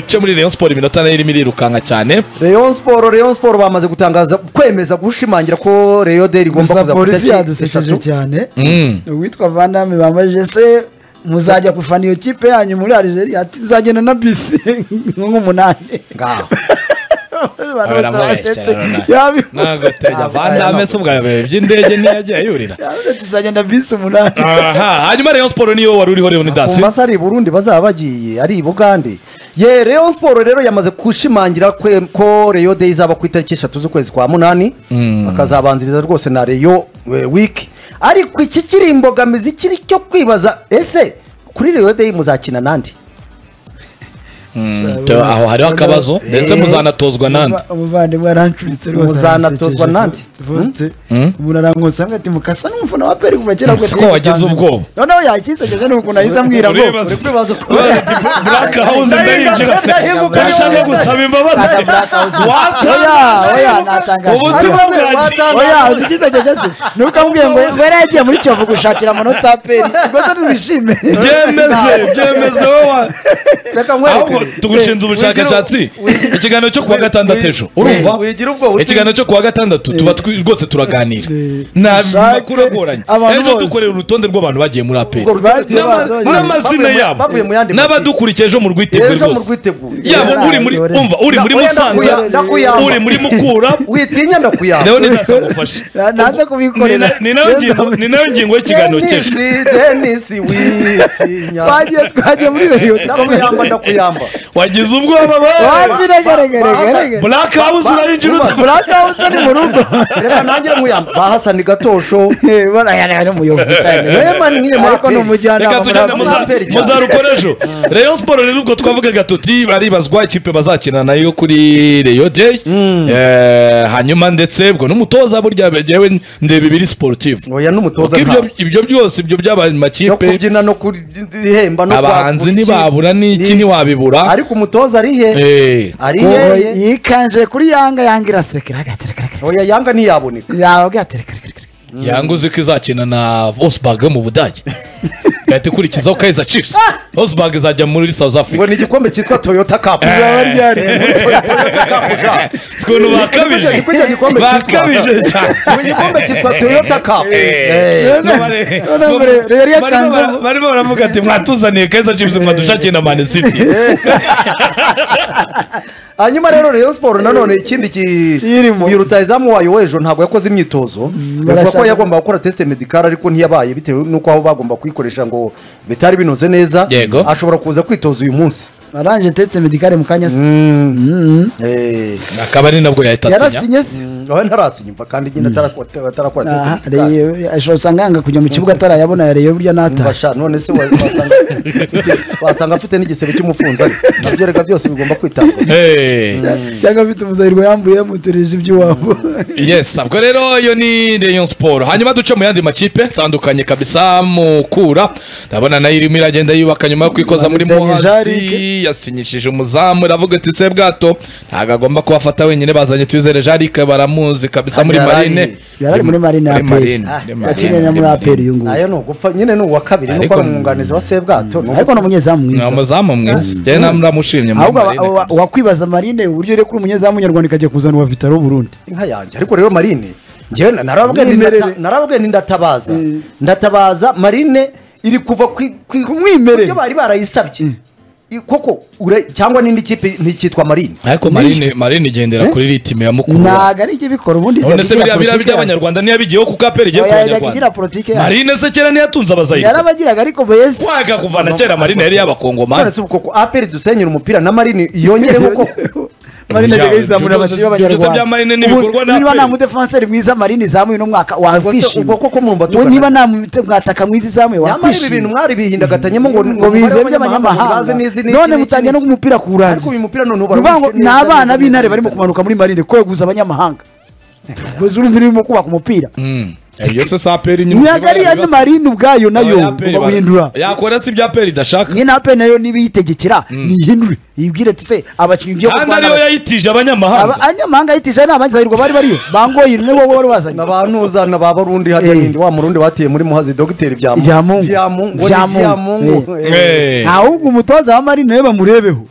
cyo muri Rayon Sport iminota nayo irimo irirukanka cyane Rayon Sport Rayon Sport bamaze gutangaza kwemeza gushimangira ko Rayon Deri igomba gusa kuza polisi yadusekeje eshatu cyane Mm. uwitwa vandame bambajije se muzajya gufana iyo kipe yanyu muri arigeria ati nzagenda na bisi nk'umunani ngaho Abantu bose Abiramuye basetse. cyane, urabona. Yabi- n'agatega Ntabwo vandame ari se ubwa mbere by'indege ntiyagiye ayurira yavuze ati nzagenda bisi umunani aha hanyuma Rayon Sport niyo wari uriho Leonidas ku masaha ari i burundi bazaba bagiye ari i bugande ye Rayon Sport rero yamaze gushimangira kwe- ko Rayon Deri izaba ku itariki eshatu z'ukwezi kwa munani bakazabanziriza rwose na Rayon eh, wiki ariko iki kiri imbogamizi kiri cyo kwibaza ese kuri Rayon Deri muzakina nande Mm, to- aho hariho akabazo ndetse Eh. muzanatozwa n'andi Umuva- umuvandimwe yarancuritse rwose Muzanatozwa aramusekeje. nande? Faustin, Mm? umuntu arankosa ngo ati mukasa n'umufana wa peri kuva kera Mm, kose siko wagize yitanze." ubwoba. noneho yakisekeje ni ukuntu ahise amwira ngo Uribaza- uribaza ati, "Bu- Black House ndayinjira Ndayibuka, ndashaka ndayibuka. gusaba imbabazi oya oya watangaje natangaje ubutumwa Ariko- bwanjye oya uzikisekeje se ntukamubwiye ngo we yaragiye muri kiyovu gushakira amanota ya peri rwose twishime byemeze byemeze wowe reka ahubwo nkwereke tugushinze ubushakashatsi ikiganiro cyo kuwa gatandatu ejo urumva wigira ubwo buti- ikiganiro cyo kuwa gatandatu tuba twi- rwose turaganira Eh, nta ushake makuru agoranye abantu ejo bose. dukorera urutonde rw'abantu bagiye muri aperi Urwo rutonde N'ama- bazoye. n'amazina Bavuye mu- yabo bavuye mu yandi matsinda. n'abadukurikiye ejo mu rwiteguye Ejo mu rwose rwiteguye. yaba uri muri Yore. umva uri muri Oya, musanza ndakuya- ndakuyamba. uri muri mukura witinya ndakuyamba leonidas agufashe naze Ni na- kubikorera ni nayo ngingo- ni nayo ngingo y'ikiganiro cy'ejo Dennis, Dennis witinya twagiye twagiye muri reyo ndakuyamba ndakuyamba wagize ubwoba we wabiregeregeregere black house urayinjira Ba- uta- burakabuze ni mu rugo reka nanjye muyamba bahasani gatosho Eh, bana yari ari umuyobozi cyane Wema ni nyine ariko muraperi. ni umujyanama reka tugende muri muza- aperi. Aperi cyane. muzarukora ejo rayon siporo rero ubwo twavugaga tuti baribazwa ikipe bazakina nayo kuri rayon deyi Eh, hanyuma ndetse ubwo n'umutoza burya yewe ndeba ibiri siporutifu oya n'umutoza ibyo ntawe. ibyo byose ibyo by'abantu yo makipe kubyina no kurihemba no abahanzi kwakura iki- ntibabura n'iki ntiwabibura ariko umutoza ari he Eh, ari Ngo he yikanje kuri yanga yanga irasekera agaterekareka oya yanga ntiyaboneka yawe agaterekareka yanga uzi ko izakina na Wolfsburg yo mu budage gahita ikurikizaho kayiza chiefs Wolfsburg izajya muri south ngo africa ni igikombe cyitwa toyota cup Eh. ryari toyota cup ja si ukuntu bakabije Kuri icyo gikombe cyitwa- bakabije cyane ngo igikombe cyitwa toyota cup Eh. Eh, nubare- none ngo re- re- barimo bara- yakanzemo. barimo baravuga ati mwatuzaniye kayiza chiefs mwadushakiye na mani city hanyuma rero rayon sport nanone ikindi ki- Kirimo. uyu rutayizamu wayo w'ejo ntabwo yakoze imyitozo bavuga ko barashaka- yagomba gukora tesite medikari ariko ntiyabaye bitewe n'uko aho bagomba kuyikoresha ngo bitari binoze neza Yego. ashobora kuza kwitoza uyu munsi waranje tetse medikare mu kanya se Eh, akaba ari nabwo yahita asinya yarasinye se nawe ntarasinya imva kandi nyine atarakora atarakora tesite Aha, medikari Reyo- ashobora usanga yanga kujya mu kibuga atarayabona ya reyo burya n'ataje Basha, none se wa- wasanga wasanga afite n'igisebe cy'umufunzo ari. nabyo reka byose bigomba kwitabwaho Eh. cyangwa afite umuzahirwa yambuye yamutereje iby'iwabo yes ubwo rero iyo ni rayon siporo hanyuma duce mu yandi makipe atandukanye kabisa mukura ndabona nayo irimo iragenda yubaka nyuma yo kwikoza muri Bazanye muhazi Jarike. yasinyishije umuzamu iravuga iti se bwato ntabwo agomba kubafata wenyine bazanye tuyizere jarike baramuzi kabisa muri Yari ari- marine yari ari muri marine ya muri aperi marine muri marine, yakinanye na muri muri aperi uyu nguyu nayo ni ugupfa nyine ni uwa kabiri nuko Ariko- ari umwunganizi wa sebwato ni ariko ni umunyezamu ni mwiza umuzamu mwiza njyewe namushimye muri ahubwo aba- marine wa- kabisa. wakwibaza marine uburyo uri kuri umunyezamu nyarwanda ikajya kuzana uwa vitaro w'uburundi inka yanjye ariko rero marine ngewe na- narababwiye ni Mwimerere. ndata- narababwiye ni ndatabaza ndatabaza marine iri kuva ku- ku- Kumwimerere. kubyo bari barayisabye I- koko ure- cyangwa n'indi kipe ntikitwa marine ariko marine marine igendera kuri ritime ya mukura ntago ari ibyo bikora ubundi none se biriya yabigira biriya politiki by'abanyarwanda ntiyabigeho kuko aperi igiye yayo. ku Oya, yajyaga igira banyarwanda politiki yayo. marine se kera ntiyatunze abazayire yarabagiraga ariko beza waga kuva na kera marine yari none y'abakongomani se ubu koko aperi dusenyera umupira na marine yongereho koko marine Ibyo yajyaga byose- ibyo yizamura abakinnyi byose b'abanyarwanda bya Marine n'ibikorwa na Ubu- niba Aperi. nta mudefanseri mwiza marine izamuye uno mwaka ubwo wakwishima koko mwumva We tukana- niba nta mu- mwataka mwiza izamuye nyamara ibi bintu wakwishima mwari bihindagatanyemo ngo ngo bize by'abanyamahanga baze n'izi n'iki none n'iki mutangiye no n'iki. umupira kuwurangiza ariko uyu mupira noneho Nuvuga ngo barawukina ni neza, abana neza, b'intare neza, barimo neza. kumanuka muri marine kweguza abanyamahanga kweguza urumva urimo kubaka umupira ibyo se si aperi nyine ntabwo ari iya marine ubwayo nayo ugomba guhindura yakora si ibyo aperi idashaka nyine aperi nayo nibiyitegekera nihindure yibwire ati se abakinnyi ugiye kandi ariyo kurwana yayitije abanyamahanga abanyamahanga yitije ari abazahirwa bari bariyo bangoye ni wowe wari wazanye na ba ntuza na ba barundi hariya Eh. nindi wa murundi batiye muri muhazi dogiteri byamungu Byamungu. byamungu Byamungu. byamungu Eh. ahubwo umutoza wa marine nawe bamurebeho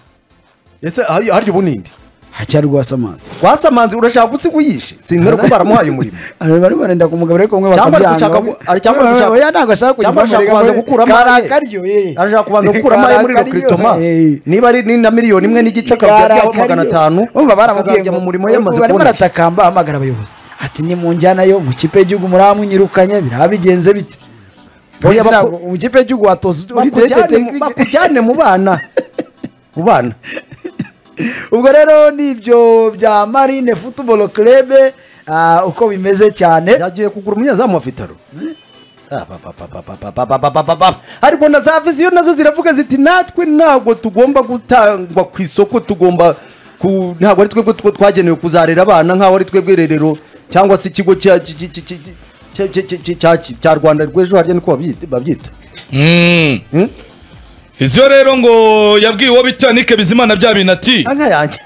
ese hari- harya ubu ninde hacyari rwasamanza wasamanze urashaka gusiga uyishe sinkwereka ko baramuhaye umurimo bari barenda kumugabo ariko umwe Cyangwa ari bakabyanga gushaka gu- ari- cyangwa ari gushaka- oya ntabwo ashaka kujya cyangwa ashaka amurega kubanza muri- gukuramo kari aye. akaryo eh. arashaka kubanza gukuramo ayo muri Kari akaryo, lokritoma eh. niba ari ni na miliyoni imwe n'igice Kari akabyaho akaryo. magana atanu Urumva baramubwiye akazajya ngo- mu murimo yamaze barimo kubona baratakamba hamagara abayobozi ati ni mu njyana yo mu kipe y'igihugu muramunyirukanye biraba bigenze bite Oya, Ntabwo baku- mu kipe y'igihugu watoza uri Bakujyane diregiteri mu- bakujyane mu bana mu bana ubwo rero ni ibyo bya marine futuboro kerebe uko bimeze cyane yagiye kugura umunyezamu wa vitaro Ah, ba, ba, ba, ba, ba, ba, ba, ba, ba, ba, ba, ba. ariko na za viziyo nazo ziravuga ziti natwe ntabwo tugomba gutangwa ku isoko tugomba ku- ntabwo ari twebwe two twagenewe kuzarera abana nk'aho ari twebwe irerero cyangwa se ikigo cya- ki- ki- ki- ki- cya- cya- cya- cya- cya- cya rwanda rw'ejo harya niko babyita- babyita Mm. Mm? viziyo rero ngo yabwiye uwo bita nike bizimana bya bintu ati Ah, nka yanjye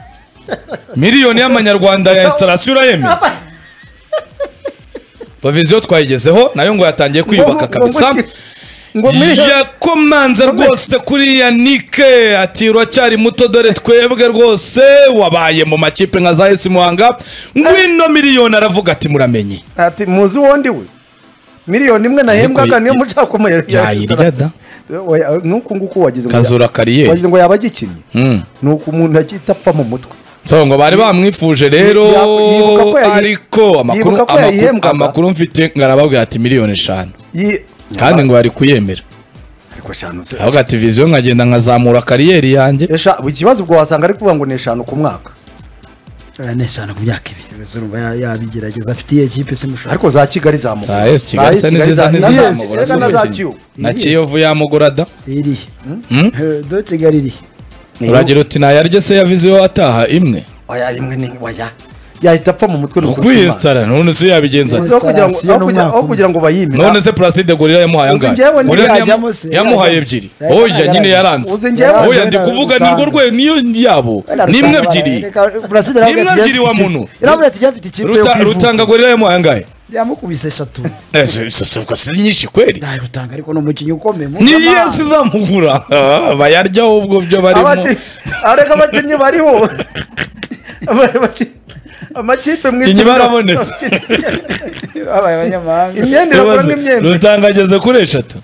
miliyoni y'amanyarwanda ya esitarasiyo urayemye baviziyo twayigezeho nayo ngo yatangiye kwiyubaka Ngo- ngo- ngo- kabisa ngo muri yakomanza rwose kuri ya nike ati uracyari muto dore twebwe rwose wabaye mu makipe nka za esi muhanga ngwino miliyoni aravuga ati muramenye ati muzi uwundi we miliyoni imwe nahembwaga Ariko niyo i- mushaka kumuyereka yayirya da Oya, nuku nguku wagize ngo kazura wagize kariyeri ngo yaba agikinnye Mm. ni uku umuntu agihita apfa mu mutwe so ngo bari bamwifuje rero Yibuka ko yayi- ariko amakuru yibuka ko amakuru- yayihembwaga. amakuru mfite ngo arababwira ati miliyoni eshanu Yi- kandi ngo bari kuyemera ariko eshanu se avuga ati viziyo nkagenda nkazamura kariyeri yanjye Esha- ikibazo ubwo wasanga ari kuvuga ngo ni eshanu ku mwaka Eh, ni eshanu ku myaka ibiri Ubwo urumva ya- yabigerageza afite iyihe kipe se mushaka ariko za kigali zamugura Za Esi Kigali se n'iziza ntizizamubura si na za umukino. kiyovu na kiyovu yamugura da irihe Mm? Eh, do kigali irihe uragira uti nayarye se ya viziyo ataha imwe oya imwe ni waya yahita apfa mu mutwe ni ukuri kw'Imana. ukwiyesitara none se yabigenza ati Aho kugira ngo- aho kugira- aho kugira ngo bayimire none se placide gorira yamuhaye Uzi angahe njyewe Gorira ntiyajyamo yamu- se, yamuhaye yajyamo. ebyiri Yajyamo, oya nyine yajyamo. yaranze Uzi njyewe oya njyewe ndi kuvuga ni rwo narutanga. rwe niyo yabo nimwe ebyiri Nimwe ebyiri wa muntu. iravuga ati afite ikipe yo Ruta- kwivuga. rutanga gorira yamuhaye angahe yamukubise eshatu Eh, si- si- si- ubwo si nyinshi kweli Dai, rutanga ariko ni umukinnyi ukomeye ni mpuzamahanga. yesi izamugura Ah, bayaryaho ubwo byo barimo Abaki- ariko abakinnyi bariho Aba- abaki- amakipe mu Abakinnyi isi- barabonetse. babaye abanyamahanga imyenda irakora n'imyenda rutanga ageze kuri eshatu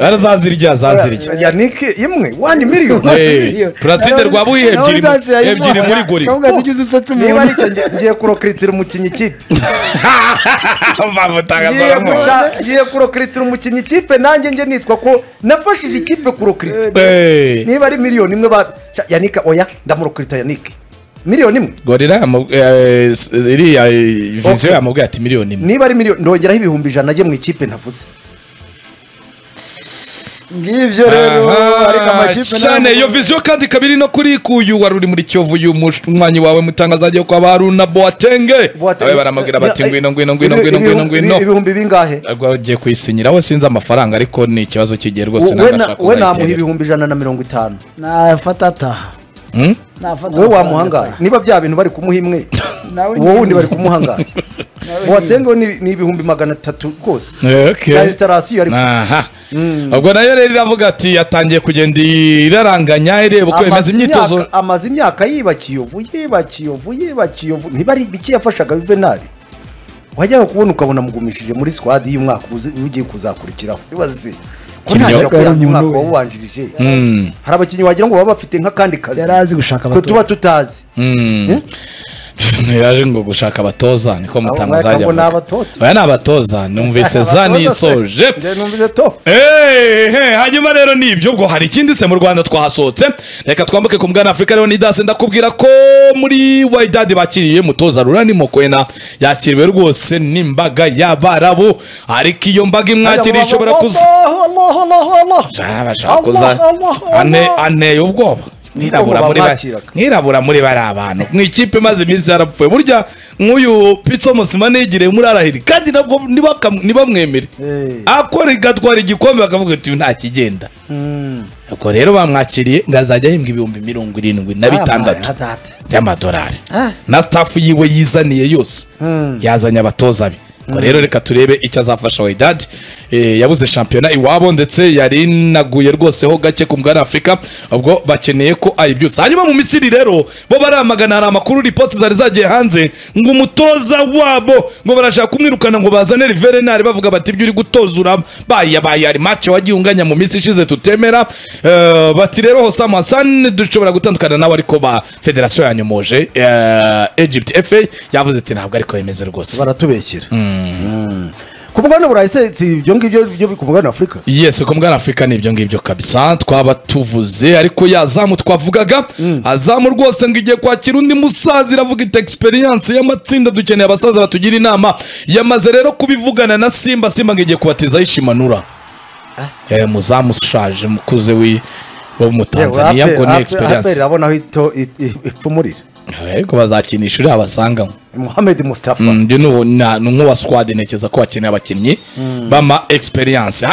arazazirya zazirya yanike imwe wani miliyoni Eh, placide rwa buhihe ebyiri mu- ebyiri muri gorira kavuga ati ugize usatse niba umuntu aricyo nge- ngiye kurokritira umukinnyi ikipe bamutanga ngiye zamuhaye. gusa- ngiye kurokritira umukinnyi ikipe nanjye nge nitwa ko nafashije ikipe kurokrita Eh. niba ari miliyoni imwe ba Sha- yanike oya ndamurokrita yanike miliyoni imwe gorira yamu- eh, s- iriya eh, viziyo Ok. yamubwiye ati miliyoni imwe niba ari miliyoni ndongeraho ibihumbi ijana ajye mu ikipe ntavuze ngibyo rero Aha, ariko amakipe cyane iyo viziyo kandi ikaba iri no kuri kuyu wari uri muri kiyovu uyu munywanyi wawe mutangaza agiye kwa baruna boatenge Buwate- nawe baramubwira bati Ibi- ngwino ngwino ngwino ibi- ngwino ngwino ibihumbi- ngwino ibihumbi bingahe Ntabwo ugiye kuyisinyira we sinzi amafaranga ariko ni ikibazo kigiye rwose we ntabwo na- ashaka we namuha kuzayiterera. ibihumbi ijana na mirongo itanu nafata ataha Hmm? nafata wowe amafaranga wamuhangaye ataha. niba bya bintu bari kumuha imwe Nawe uwo wundi nyine. bari kumuhangaye Nawe uwatengeho ni ni ibihumbi magana atatu rwose Eh, okay. na resitarasiyo ariko aha ubwo nayo rero iravuga ati yatangiye kugenda iraranganya ireba uko Amaze yemeza imyitozo imyaka- amaze imyaka yiba kiyovu yiba kiyovu yiba kiyovu ntiba ari ibiki yafashaga juvenali wajyaga kubona ukabona amugumishije muri sikwadi y'umwaka uzi- ugiye kuzakurikiraho ibaze ko Kinyoka ntangira yari kuyamya umwaka umuntu we. wawubanjirije Mm. hari abakinnyi wagira ngo baba bafite nk'akandi kazi yari azi gushaka ko abatoza. tuba tutazi Mm. yaje ngo gushaka abatoza niko mutangaza ajya ngo ni avuga abatoza. oya ni abatoza numvise za nisoje Njye numvise to Hey, hey, hanyuma rero ni ibyo ubwo hari ikindi se mu rwanda twahasohotse reka twambuke ku mwana afurika rero nidase ndakubwira ko muri waidadi bakiriye mutoza rurani mokwena yakiriwe rwose n'imbaga y'abarabu ariko iyo mbaga imwakiriye ishobora kuza Ah, bashaka kuza ane anteye ubwoba mwirabura muri ba- bamwakiraga. mwirabura muri bari abantu mu ikipe imaze iminsi yarapfuye burya nk'uyu pitso musima nigire muri arahiri kandi nabwo nibakam- nibamwemere Eh. akora igatwara igikombe bakavuga ati "Uyu nta kigenda ubwo rero bamwakiriye ngo azajya ahembwa ibihumbi mirongo irindwi na bitandatu by'amadolari na staff yiwe yizaniye yose yazanye abatoza be Ubwo rero reka turebe icyo azafasha Wydad Eh, yabuze shampiyona iwabo ndetse yarinaguye rwose ho gake ku mugabane Afurika ubwo bakeneye ko ayibyutsa hanyuma mu Misiri rero bo baramagana hari amakuru ripoti zari zagiye hanze ngo umutoza wabo ngo barashaka kumwirukana ngo bazane Riverenari bavuga bati ibyo uri gutoza urabaye yabaye hari match wagiye unganya mu minsi ishize tutemera Eh, bati rero Hosam Hassan dushobora gutandukana nawe ariko ba federasiyo yanyomoje eh, Egypt FA yavuze ati ntabwo ariko yemeze rwose baratubeshyira Mm. ku mugabane burayise si ibyo ngibyo byo ku mugabane wa afurika yes ku mwana afurika ni ibyo ngibyo kabisa twaba tuvuze ariko yazamu twavugaga azamu rwose ngo igiye kwakira undi musaza iravuga iti egisperiyanse y'amatsinda dukeneye abasaza batugira inama yamaze rero kubivugana na simba simba ngo igiye kubatezaho ishimanura Eh, muzamu ushaje mukuze wi- wo mu tanzaniya ngo ni egisperiyanse urabona aho ito- i- i- ipfumurira ariko bazakinisha uriya basangamo muhammed mustafa Mm, uyu ni uwo- na- ni nk'uwa swadi ntekereza ko bakeneye abakinnyi bama egisperiyanse